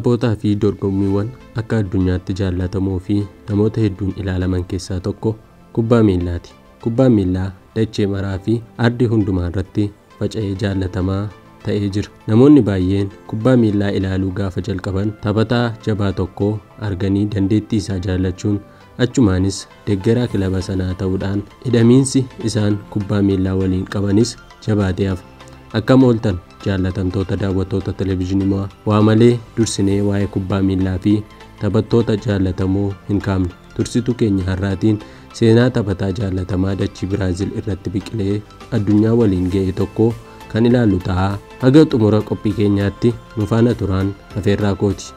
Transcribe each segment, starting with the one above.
Taphootaa fi dorgommiiwwan akka addunyaatti jaallatamoo fi namoota hedduun ilaalaman keessaa tokko kubbaa miillaati. Kubbaan miillaa dachee maraa fi ardii hundumaa irratti faca'ee jaallatamaa ta'ee jira. Namoonni baay'een kubbaa miillaa ilaaluu gaafa jalqaban taphataa jabaa tokko arganii dandeettii isaa jaallachuun achumaanis deeggaraa kilaba sanaa ta'uudhaan hidhamiinsi isaan kubbaa miillaa waliin qabanis jabaatee hafa. Akkam ooltan jaallatamtoota daawwattoota televezyiinii waa malee dursinee waa'ee kubbaa miillaa fi taphattoota jaallatamoo hin kaafne. Tursituu keenya har'aatiin seenaa taphataa jaallatamaa dachii Biraazil irratti biqilee addunyaa waliin ga'e tokko kan ilaallu ta'a. Haga xumura qophii keenyaatti nu faana turaan afeerraa kooti.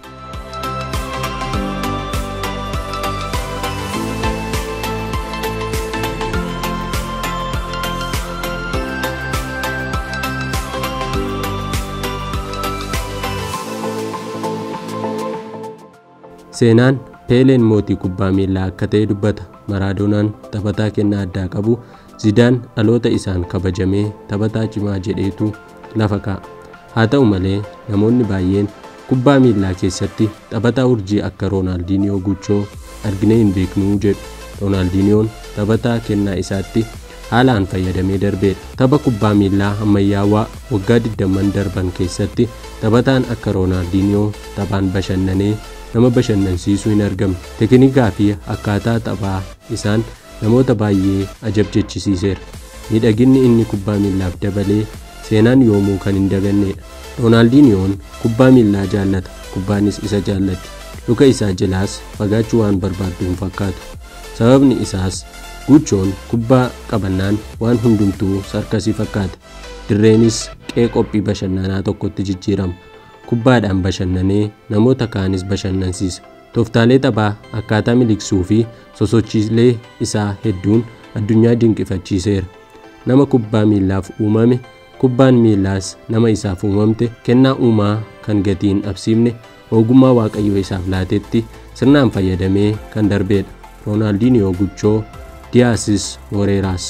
Seenaan Peeleen mootii kubbaa miillaa akka ta'e dubbata. Maraadoonaan taphataa kennaa addaa qabu Zidaan dhaloota isaan kabajamee taphataa cimaa jedheetu lafa kaa'a. Haa ta'u malee namoonni baay'een kubbaa miillaa keessatti taphataa urjii akka Roonaaldiniyoo Guchoo arginee hin beeknuu jedhu. Roonaaldiniyoon taphataa kennaa isaatti haalaan fayyadamee darbeedha. Tapha kubbaa miillaa ammayyaawaa waggaa 20 darban keessatti taphataan akka Roonaaldiniyoo taphaan bashannanee nama bashannansiisuu hin argamne. Teknikaa fi akkaataa taphaa isaan namoota baay'ee ajabjechisiiseera. Miidhaginni inni kubbaa miillaaf dabalee seenaan yoomuu kan hin dagannedha. Roonaaldiniyoon kubbaa miillaa jaallata. Kubbaanis isa jaallatti. Luka isaa jalaas fagaachuu waan barbaaddu hin fakkaatu. Sababni isaas Guchoon kubbaa qabannaan waan hundumtuu sarkasii fakkaata. Dirreenis qe'ee qophii bashannanaa tokkotti jijjiirama. Kubbaadhaan bashannanee namoota kaanis bashannansiisa. Tooftaalee taphaa akkaataa miliqsuu fi sosochiilee isaa hedduun addunyaa dinqifachiiseera. Nama kubbaa miillaaf uumame, kubbaan miillaas nama isaaf uumamte, kennaa uumaa kan gatii hin dhabsiifne, ogummaa waaqayyo isaaf laatetti sirnaan fayyadamee kan darbeedha. Roonaaldiniyoo Guchoo Diyaasis Moreeraas.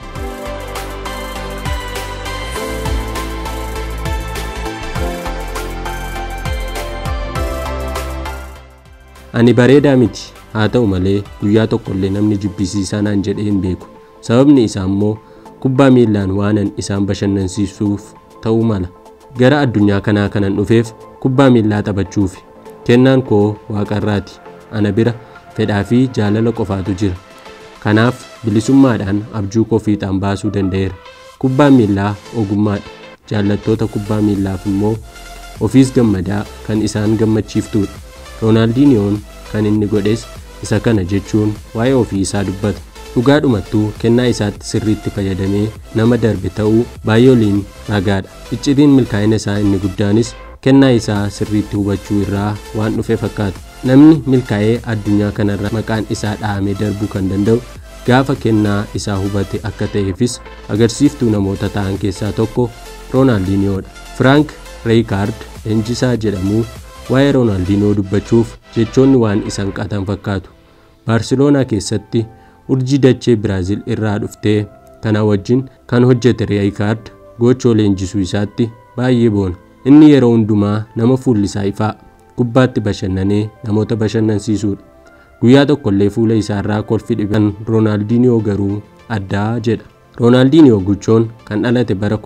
Ani bareedaa miti haa ta'u malee guyyaa tokkollee namni jibbisiisaa naan jedhee hin beeku. Sababni isaa immoo kubbaa miillaan waanan isaan bashannansiisuuf ta'uu mala. Gara addunyaa kanaa kanan dhufeef kubbaa miillaa taphachuufi. Kennaan koo waaqarraati. Ana bira fedhaa fi jaalala qofaatu jira. Kanaaf bilisummaadhaan abjuu koo fiixaan baasuu danda'eera. Kubbaan miillaa ogummaadha. Jaallattoota kubbaa miillaaf immoo ofiis gammadaa kan isaan gammachiiftudha. Roonaaldiniyoon kan inni godhes isa kana jechuun waa'ee ofii isaa dubbata. Dhugaadhumattuu kennaa isaatti sirriitti fayyadamee nama darbe ta'uu baay'ooliin ragaadha. Iccitiin milkaa'ina isaa inni guddaanis kennaa isaa sirriitti hubachuu irraa waan dhufe fakkaata. Namni milkaa'ee addunyaa kanarra maqaan isaa dhahamee darbuu kan danda'u gaafa kennaa isaa hubate akka ta'eefis agarsiiftuu namoota ta'an keessaa tokko Roonaaldiniyoodha. Firaank Reeykaard leenjisaa jedhamu waa'ee Roonaaldiniyoo dubbachuuf jechoonni waan isan qatan fakkaatu. Baarsiloonaa keessatti urjii dachee Biraazil irraa dhuftee kana wajjin kan hojjete Reeykaard gochoo leenjisuu isaatti baay'ee boona. Inni yeroo hundumaa nama fuulli isaa ifaa kubbaatti bashannanee namoota bashannansiisuudha. Guyyaa tokkollee fuula isaarraa kolfi dhiban Roonaaldiniyoo garuu addaa jedha. Roonaaldiniyoo Guchoon kan dhalate bara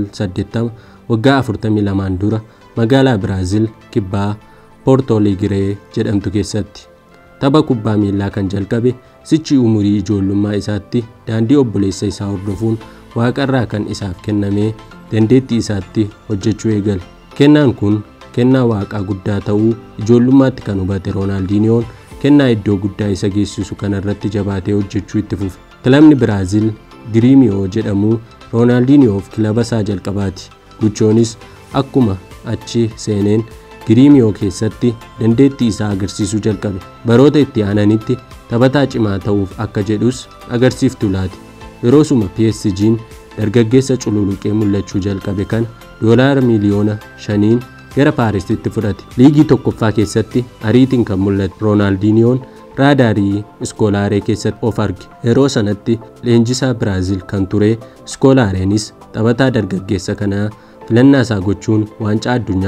1980 waggaa 42 dura magaalaa Biraazil kibbaa Poortooligiree jedhamtu keessatti. Tapha kubbaa miillaa kan jalqabe sichi umurii ijoollummaa isaatti daandii obboleessa isaa hordofuun waaqarraa kan isaaf kennamee dandeettii isaatti hojjechuu eegale. Kennaan kun kennaa waaqaa guddaa ta'uu ijoollummaatti kan hubate Roonaaldiniyoon kennaa iddoo guddaa isa geessisu kanarratti jabaatee hojjechuu itti fufe. Kilabni Biraazil Giriimiyoo jedhamu Roonaaldiniyoof kilaba isaa jalqabaati. Guchoonis akkuma achi seeneen Giriimiyoo keessatti dandeettii isaa agarsiisuu jalqabe. Baroota itti aananitti taphataa cimaa ta'uuf akka jedhus agarsiiftuu laati. Yeroosuma PSG'n dargaggeessa cululuqee mul'achuu jalqabe kana doolaara miliyoona shaniin gara Paarisitti fudhate. Liigii tokkoffaa keessatti ariitiin kan mul'ate Roonaaldiniyoon raadaarii iskoolaaree keessatti of arge. Yeroo sanatti leenjisaa Biraazil kan ture iskoolaareenis taphataa dargaggeessa kanaa filannaa isaa gochuun waancaa addunyaaf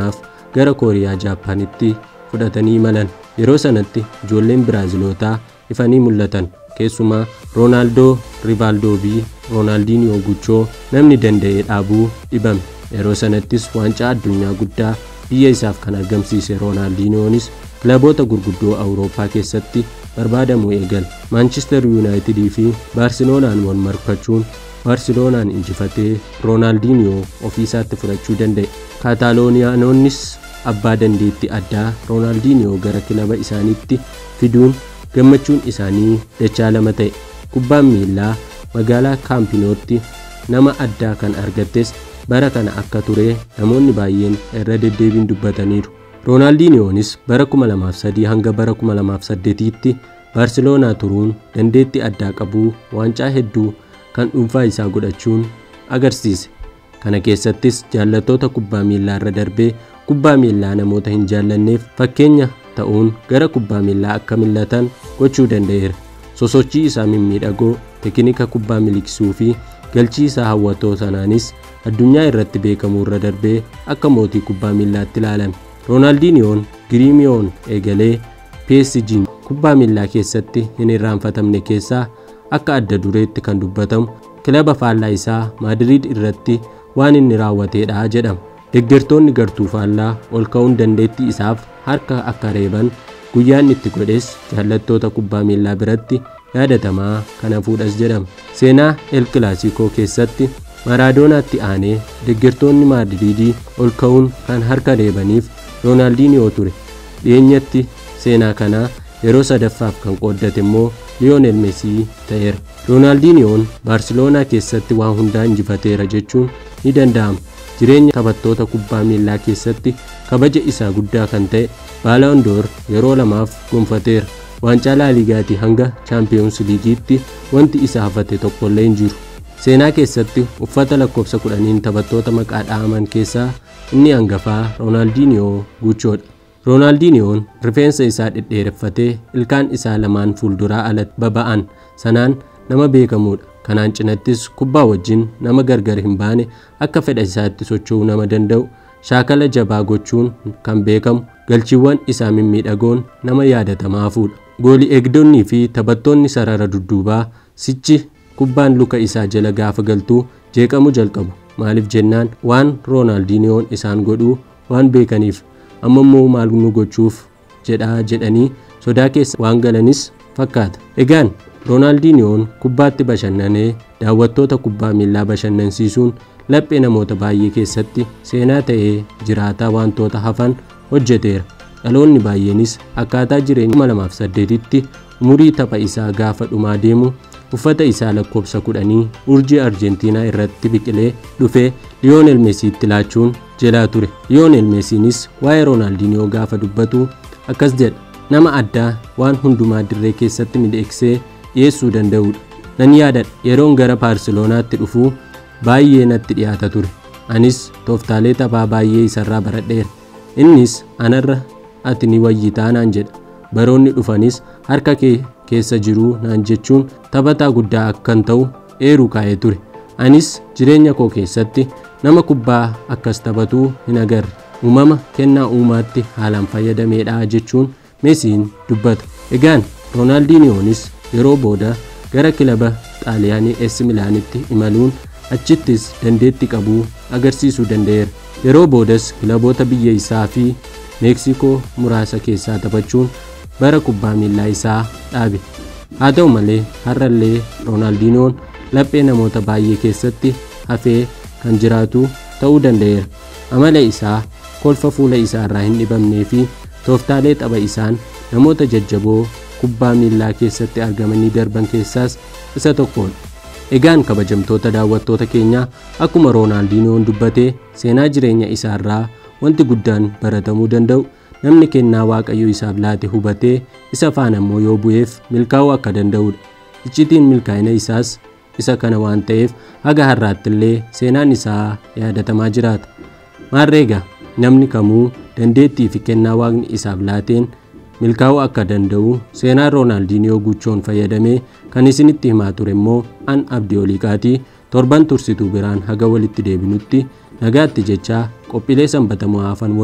gara kooriyaa jaapaanitti fudhatanii imalan yeroo sanatti ijoolleen biraazilotaa ifanii mul'atan keessumaa roonaaldoo rivaaldoo fi roonaaldiniyoo guchoo namni danda'ee dhaabuu dhibame yeroo sanattis waancaa addunyaa guddaa biyya isaaf kan argamsiise roonaaldiniyoonis kilaboota gurguddoo awurooppaa keessatti barbaadamuu eegal maanchister yuunaayitidii fi baarsiloonaan wal marfachuun baarsiloonaan injifatee roonaaldiniyoo ofiisaatti fudhachuu danda'e kaataalooniyaanonnis abbaa dandeetti addaa roonaaldiniyoo gara kilaba isaaniitti fiduun gammachuun isaanii dachaa lama ta'e kubbaan miilaa magaalaa kaampinootti nama addaa kan argattes bara kana akka ture namoonni baay'een irra deddeebiin dubbataniiru roonaaldiniyoonis bara 2003 hanga bara 2008tti baarsiloonaa turuun dandeetti addaa qabuu waancaa hedduu kan dhuunfaa isaa godhachuun agarsiise kana keessattis jaallattoota kubbaa miilaa irra darbee kubbaa miilaa namoota hin jaallanneef fakkeenya ta'uun gara kubbaa miilaa akka millatan gochuu danda'eera sosochii isaa mimmiidhagoo tekinika kubbaa miliqsuu fi galchii isaa hawwatoo sanaanis addunyaa irratti beekamuu irra darbee akka mootii kubbaa miillaatti ilaalame roonaaldiniyoon giriimiyoon eegalee psg'n kubbaa miillaa keessatti hin irraanfatamne keessaa akka adda dureetti kan dubbatamu kilaba faallaa isaa maadiriid irratti waan inni raawwateedha jedhama deeggartoonni gartuu faallaa ol ka'uun dandeettii isaaf harka akka reeban guyyaan itti godhes jaallattoota kubbaa miillaa biratti yaadatamaa kana fuudhas jedhama seenaa el kilasikoo keessatti maaraadonaatti aanee deeggartoonni maadiriidii ol ka'uun kan harka reebaniif roonaaldiniyoo ture dhiyeenyatti seenaa kanaa yeroo sadaffaaf kan qooddate immoo liyoonel meesii ta'eera roonaaldiniyoon baarsiloonaa keessatti waa hundaa injifateera jechuun ni danda'ama jireenya taphattoota kubbaa miillaa keessatti kabaja isaa guddaa kan ta'e baalaandoor yeroo lamaaf gonfateera waancaa laaligaatii hanga chaampiyoons liigiitti wanti isa hafate tokkollee hin jiru seenaa keessatti uffata lakkoofsa kudhaniin taphattoota maqaa dha'aman keessaa inni hangafaa roonaaldiniyoo guchoodha roonaaldiniyoon rifeensa isaa dhedheereffatee ilkaan isaa lamaan fuulduraa alatti baba'an sanaan nama beekamuudha kanaan cinattis kubbaa wajjin nama gargar hin baane akka fedha isaatti socho'uu nama danda'u shaakala jabaa gochuun kan beekamu galchiiwwan isaa mimmiidhagoon nama yaadatamaa fuudha goolii eegdonnii fi taphattoonni sarara dudduubaa sichi kubbaan luka isaa jala gaafa galtuu jeeqamu jalqabu maaliif jennaan waan roonaaldiniyoon isaan godhuu waan beekaniif amma immoo maal nu gochuuf jedhaa jedhanii sodaa keessa waan galanis fakkaata egaan roonaaldiniyoon kubbaatti bashannanee daawwattoota kubbaa miillaa bashannansiisuun laphee namoota baay'ee keessatti seenaa ta'ee jiraataa wantoota hafan hojjeteera dhaloonni baay'eenis akkaataa jireenya 2008tti umurii tapha isaa gaafa dhumaa deemu uffata isaa lakkoofsa kudhanii urjii arjentiinaa irratti biqilee dhufee liyoonel meesiitti laachuun jalaa ture liyoonel meesiinis waa'ee roonaaldiniyoo gaafa dubbatu akkas jedha nama addaa waan hundumaa dirree keessatti midheeksee dhiyeessuu danda'udha nan yaadadha yeroon gara baarsiloonaatti dhufuu baay'ee natti dhiyaata ture anis tooftaalee taphaa baay'ee isarraa baradheera innis anarra ati ni wayyitaa naan jedha baroonni dhufanis harka kee keessa jiruu naan jechuun taphataa guddaa akkan ta'u eeruu kaa'ee ture anis jireenya koo keessatti nama kubbaa akkas taphatuu hin agarre uumama kennaa uumaatti haalaan fayyadameedha jechuun meesiin dubbata egaan roonaaldiniyoonis yeroo booda gara kilaba xaaliyaanii es milaanitti imaluun achittis dandeetti qabuu agarsiisuu danda'eera yeroo boodas kilaboota biyya isaa fi meeksikoo muraasa keessaa taphachuun bara kubbaa miillaa isaa dhaabe haa ta'u malee har'allee roonaaldinoon laphee namoota baay'ee keessatti hafee kan jiraatu ta'uu danda'eera amala isaa kolfa fuula isaa irraa hin dhibamnee fi tooftaalee tapha isaan namoota jajjaboo kubbaa miillaa keessatti argamanii darban keessaas isa tokkodha egaan kabajamtoota daawwattoota keenyaa akkuma roonaaldinoon dubbatee seenaa jireenya isaa irraa wanti guddaan baratamuu danda'u namni kennaa waaqayyo isaaf laate hubatee isa faana immoo yoo bu'eef milkaa'uu akka danda'udha iccitiin milkaa'ina isaas isa kana waan ta'eef haga har'aatti illee seenaan isaa yaadatamaa jiraata maarreega namni kamuu dandeettii fi kennaa waaqni isaaf laateen milkaa'uu akka danda'u seenaan roonaaldiniyoo guchoon fayyadamee kan isinitti himaa ture immoo an abdii oliiqaatii torban tursituu biraan haga walitti deebinutti nagaatti jechaa qophiilee sanbatamoo hafan waliin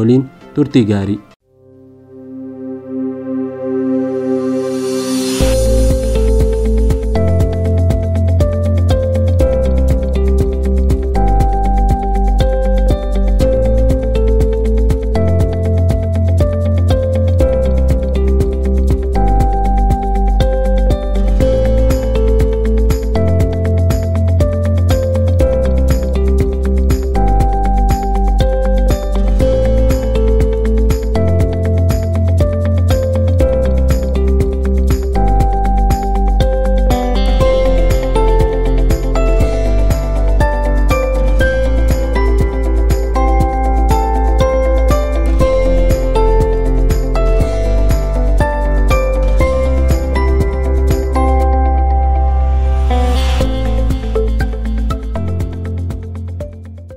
turtii gaarii